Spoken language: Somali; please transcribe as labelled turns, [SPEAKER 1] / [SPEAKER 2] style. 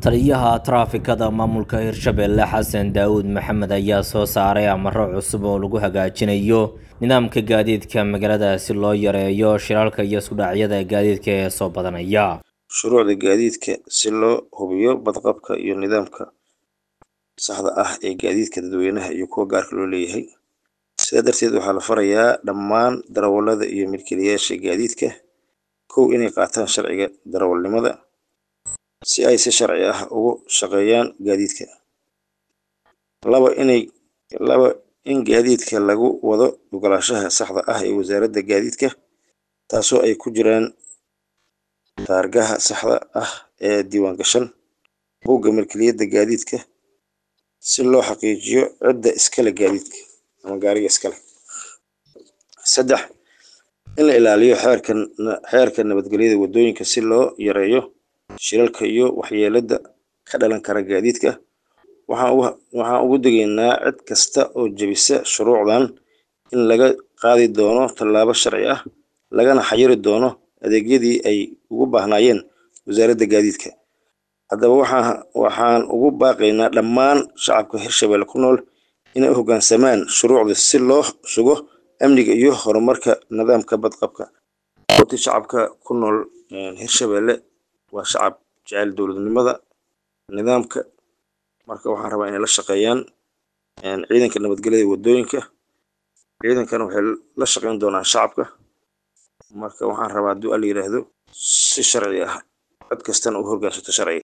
[SPEAKER 1] taliyaha taraafikada maamulka hirshabelle xasan daawud maxamed ayaa soo saaray amaro cusub oo lagu hagaajinayo nidaamka gaadiidka magaalada si loo yareeyo shiraalka iyo iskudhacyada gaadiidka ee soo badanaya
[SPEAKER 2] shuruucda gaadiidka si loo hubiyo badqabka iyo nidaamka saxda ah ee gaadiidka dadweynaha iyo kuwa gaarka loo leeyahay sidaa darteed waxaa la farayaa dhammaan darawallada iyo milkiilayaasha gaadiidka kow inay qaataan sharciga darawalnimada si ay si sharci ah ugu shaqeeyaan gaadiidka laba inay laba in gaadiidka lagu wado ogolaanshaha saxda ah ee wasaaradda gaadiidka taasoo ay ku jiraan taargaha saxda ah ee diiwaangashan buugga milkiliyadda gaadiidka si loo xaqiijiyo cidda iskale gaadiidka ama gaariga iskale saddex in la ilaaliyo xeerka xeerka nabadgelyada waddooyinka si loo yareeyo shilalka iyo waxyeelada ka dhalan kara gaadiidka waxaan ugu degaynaa cid kasta oo jebisa shuruucdan in laga qaadi doono tallaabo sharci ah lagana xayiri doono adeegyadii ay ugu baahnaayeen wasaaradda gaadiidka haddaba waxaan ugu baaqaynaa dhammaan shacabka hirshabelle ku nool inay u hoggaansamaan shuruucda si loo sugo amniga iyo horumarka nidaamka badqabka oti shacabka ku nool hirshabelle waa shacab jecel dowladnimada nidaamka marka waxaan rabaa inay la shaqeeyaan ciidanka nabadgelyada waddooyinka ciidankana waxay la shaqeyn doonaan shacabka marka waxaan rabaa hadduu alla yidhaahdo si sharci ah cid kastana u hoggaansato sharciga